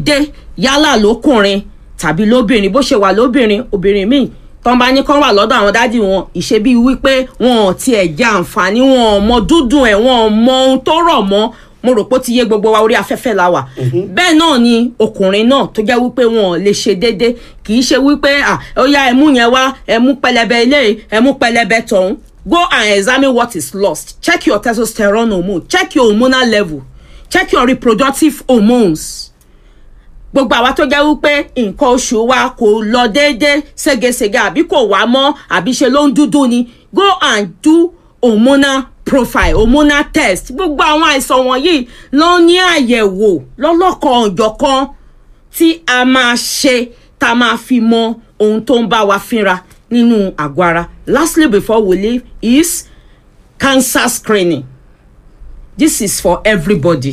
déédéé yálà lókùnrin tàbí lóbìnrin bó ṣe wà lóbìnrin obìnrin míì tọ́n bá ní kán wà lọ́dọ̀ àwọn dádì wọn ìṣe bíi wípé wọn ò tiẹ̀ jẹ àǹfààní wọn ò mọ dúdùn ẹ̀ wọn ò mọ ohun tó rọ̀ mọ́ mo rò pé ó ti yé gbogbo wa orí afẹ́fẹ́ la wà bẹ́ẹ̀ náà ni ọkùnrin náà tó jẹ́ wípé wọn ò lè ṣe déédéé kì í ṣe wípé à ó yá ẹmú yẹn wá ẹmú pẹlẹbẹ ilé ẹmú pẹlẹbẹ tọ̀hún go and examine what is lost check your testosterone hormone check your hormonal level check your reproductive hormones gbogbo àwa tó jẹ́ wípé nǹkan oṣù wa kò lọ déédéé ségesège àbí kò wá mọ́ àbí ṣe ló ń dúdú ni go and do hormonal profile hormonal test gbogbo àwọn àìsàn wọ̀nyí ló ní àyẹ̀wò lọ́lọ́kan ọ̀jọ̀kan tí a máa ṣe tá a máa fi mọ ohun tó ń bá wa fínra nínú àgọ́ ara lastly before we leave is cancer screening this is for everybody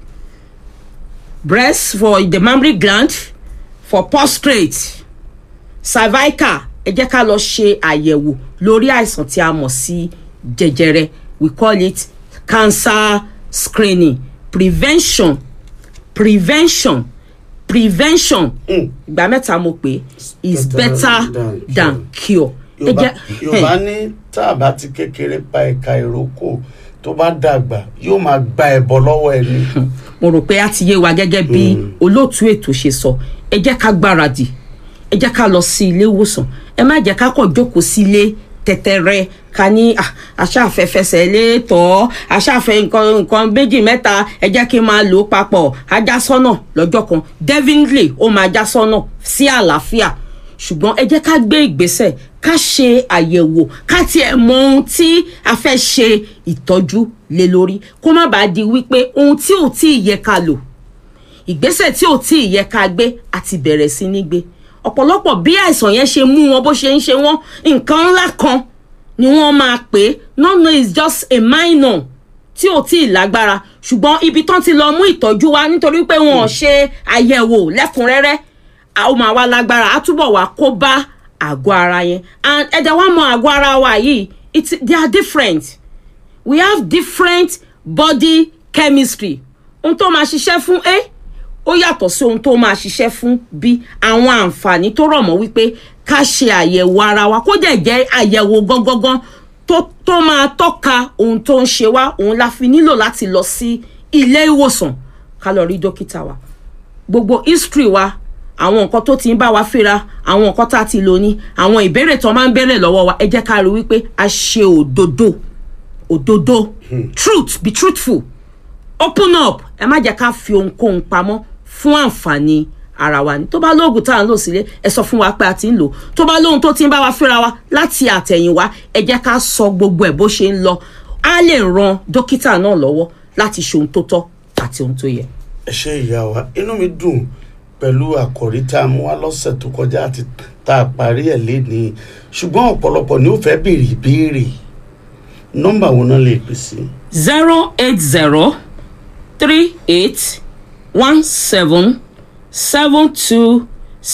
breast for the mammary gland for prostate cervical ẹ jẹ́ ká lọ ṣe àyẹ̀wò lórí àìsàn tí a mọ̀ sí jẹjẹrẹ we call it cancer screening prevention prevention prevention ìgbà mẹ́ta mo pè is better than cure. ẹ yorùbá jẹ́- yorùbá ní tá a bá ti kékeré pa ẹ̀ka ìrókò tó bá dàgbà yóò máa gba ẹ̀bọ lọ́wọ́ ẹni. mo rò pé a ti yé wa gẹ́gẹ́ bí olóòtú ètò ṣe sọ ẹ jẹ́ ká gbáradì ẹ jẹ́ ká lọ sí ilé ìwòsàn ẹ má jẹ́ ká kàn jókòó sílé tẹ̀tẹ̀rẹ̀ ká ní "Ah, aṣáfẹ́fẹsẹ̀ lé tọ́ aṣáfẹ́ nǹkan nǹkan méjì mẹ́ta ẹ jẹ́ kí n máa lò ó papọ̀ ajá sọ́nà lọ́jọ́ kan definitely ó máa já sọ́nà sí àlàáfíà ṣùgbọ́n ẹ jẹ́ ká gbé ìgbésẹ̀ ká ṣe àyẹ̀wò ká tiẹ̀ mọ ohun tí a fẹ́ ṣe ìtọ́jú lé lórí kó má bàa di wípé ohun tí ò tí ì yẹ ká lò ìgbésẹ̀ tí ò tí ì yẹ ká gbé àti bẹ̀rẹ̀ sí ní gbé ọ̀pọ̀lọpọ̀ bí àìsàn yẹn ṣe mú wọn bó ṣe ń ṣe wọ́n nǹkan ńlá kan ni wọ́n máa pè é no no it's just a minor tí ò tí ì lágbára ṣùgbọ́n ibi tán ti lọ mú ìtọ́jú wá nítorí pé wọn ò ṣe àyẹ̀wò lẹ́kùnrẹ́rẹ́ a ó máa wá lágbára á túbọ̀ wá kó bá àgọ́ ara yẹn and ẹ̀dẹ̀ wá mọ àgọ́ ara wa yìí it they are different we have different body chemistry ohun tó máa ṣiṣẹ́ fún a ó yàtọ̀ sí ohun tó máa ṣiṣẹ́ fún b àwọn àǹfààní tó rọ̀ mọ́ wípé ká ṣe àyẹ̀wò ara wa kó dẹ̀ jẹ́ àyẹ̀wò gangan tó tó máa tọ́ka ohun tó ń ṣe wá òun la fi nílò láti lọ sí ilé ìwòsàn ká lọ rí dókítà wa gbogbo history wa àwọn nǹkan tó ti ń bá wa fínra àwọn nǹkan tá a ti lò ní àwọn ìbéèrè tó máa ń béèrè lọ́wọ́ wa ẹ jẹ́ ká rí wípé a ṣe òdodo òdodo truth be truthful open up ẹ má jẹ́ ká fi ohunkóhun pamọ́ fún àǹfààní ara wa ni tó bá lóògùn tá à ń lò sílé ẹ sọ fún wa pé a ti ń lò tó bá lóhun tó ti ń bá wa fínra wa láti àtẹ̀yìnwá ẹ jẹ́ ká sọ gbogbo ẹ̀ bó ṣe ń lọ á lè ran dókítà náà lọ́wọ́ láti ṣe ohun tó tọ́ àti ohun tó yẹ. ẹ ṣe ìyá wa inú mi dùn pẹ̀lú àkòrí tá a mú wá lọ́sẹ̀ tó kọjá àti tá a parí ẹ̀ lénìí ṣùgbọ́n ọ̀pọ̀lọpọ̀ ni ó fẹ́ béèrè ìbéèrè nọ́mbà wo náà lè pè sí. zero eight zero three eight one seven seven two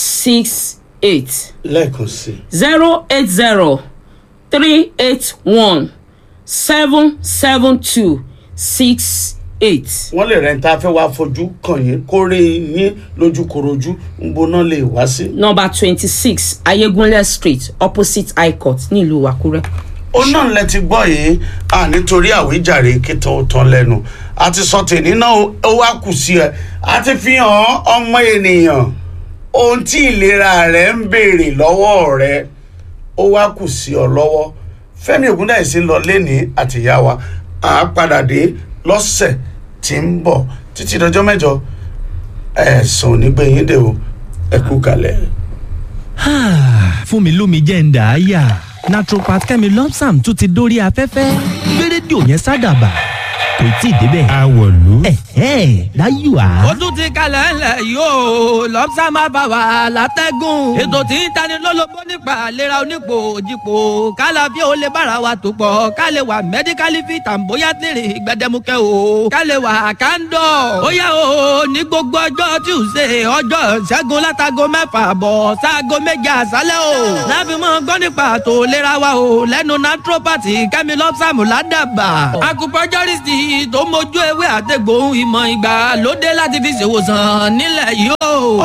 six eight lẹ́ẹ̀kan sí i zero eight zero three eight one seven seven two six eight. wọ́n lè rẹ̀ ń ta fẹ́ wá fojú kàn yín kó rí yín lójúkorojú ń gbóná lè wá sí. number twenty six ayégunlẹ̀ street opposite high court nílùú àkúrẹ́. ó náà lẹ ti gbọ́ yìí à nítorí àwíjàre kítan ó tán lẹ́nu àti sọ tèmi náà ó wá kù sí ẹ àti fi hàn ọmọ ènìyàn ohun tí ìlera rẹ ń béèrè lọ́wọ́ rẹ ó wá kù sí ọ lọ́wọ́ fẹ́mi ògúndáìsí lọ lẹ́ni àtìyá wa à á padà dé lọ́sẹ̀ tí ń bọ̀ títí dọjọ́ mẹ́jọ ẹ̀sùn onígbẹ̀yìn dè o ẹ kú kalẹ̀. fún mi lómi jẹ́ ń dà á yà naturopath kẹ́mi lọ́psàm tún ti dórí afẹ́fẹ́ gbé rédíò yẹn sádàbà kò tí ì débẹ̀. Àwọ̀lú. ẹ̀hẹ́ láyò á. ó tún ti kalẹ̀ ńlẹ̀ yóò lọ́pṣà máa bá wa látẹ́gùn. ètò tí ń tani lólobó nípa àlera onípò òjìpò kálá bí ó lè bára wa tó pọ̀ ká lè wà mẹ́díkálì fi tàǹbóyá tèrè gbẹdẹmukẹ́ o ká lè wà kándọ̀. ó yá o ní gbogbo ọjọ́ Tuesday ọjọ́ ṣẹ́gun látago mẹ́fà bọ̀ sáago méje àṣálẹ́ o. láfi mọ́ gbọ́ nípa àtò ìlera wa o lẹ́nu naturopathy kẹ́mi lọ́pṣàmù ládàbà. acupuncturist tó mójú ewé àtẹ̀gbò ìmọ̀ ìgbà lóde láti fi ṣèwòsàn nílẹ̀ yìí